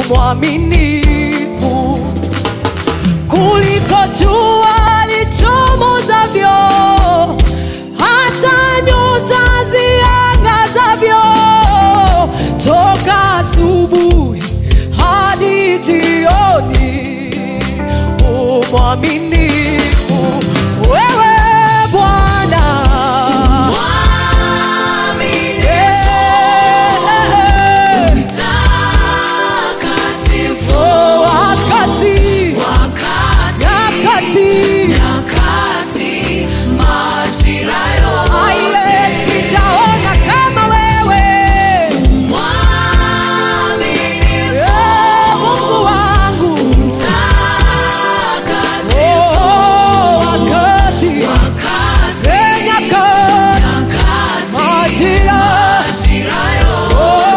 mwaminifu kuliko jua lichomozavyo, hata nyota ziangazavyo, toka asubuhi hadi jioni. Umwaminifu wewe Bwana, Eh, oh, wakati nyakati aye, sijaona kama wewe Eh, Mungu wangu Oh, wakati Eh, nyakati majira Oh,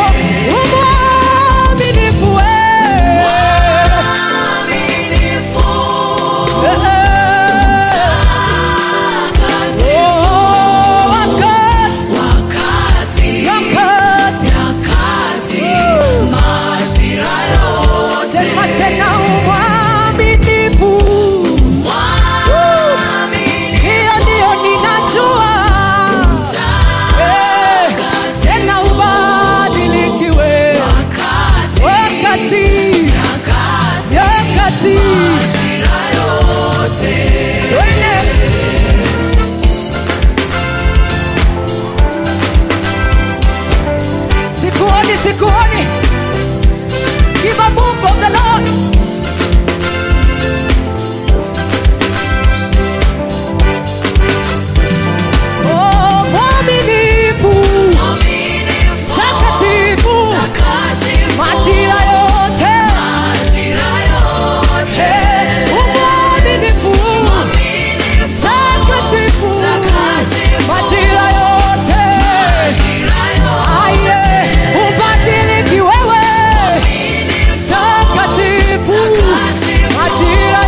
umwaminifu wewe Oh, wakati nyakati sema tena umwaminifu hiyo ndiyo ninajua Eh, tena ubadilikiwe wakati nyakati twende sikuoni sikuoni give a move from the lord Oh, mwaminifu takatifu majira yote Eh, umwaminifu takatifu majira yote aye ubadiliki wewe takatifu majira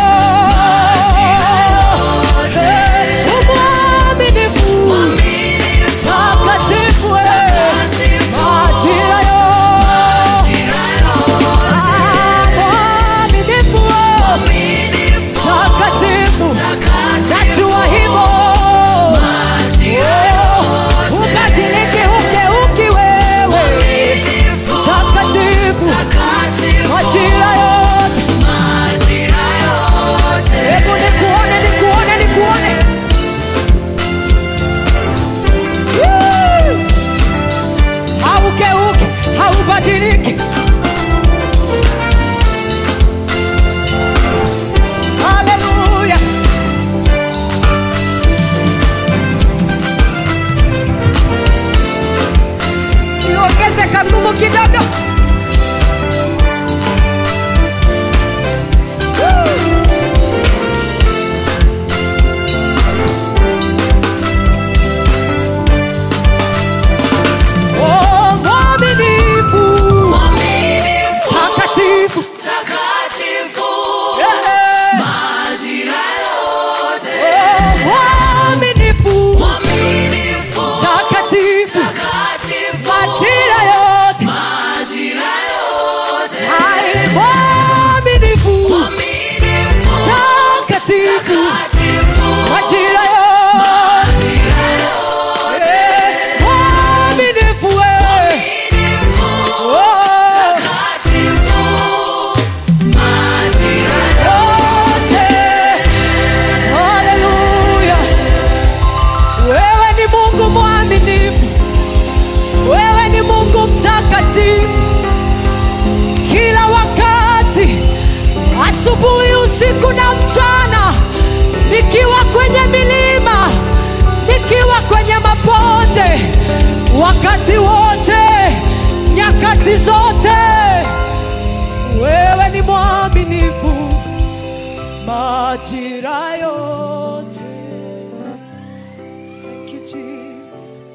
yote umwaminifu takatifu wewe majira yote mwaminifu takatifu najua hivyo ubadiliki ugeuki wewe takatifu majira yote hebu nikuone nikuone nikuone Woo! haugeuki haubadiliki haleluya siongeze kangumu kidogo Woo! Oh, mwaminifu takatifu Eh, eh. Oh, mwaminifu takatifu majira yote Hai, mwaminifu takatifu majira yote Eh, mwaminifu wewe Oh, yote. Haleluya. Wewe ni Mungu mwaminifu, wewe ni Mungu mtakatifu, kila wakati, asubuhi, usiku na mchana, nikiwa kwenye milima, nikiwa kwenye mabonde, wakati wote, nyakati zote, wewe ni mwaminifu majira yote. Thank you, Jesus.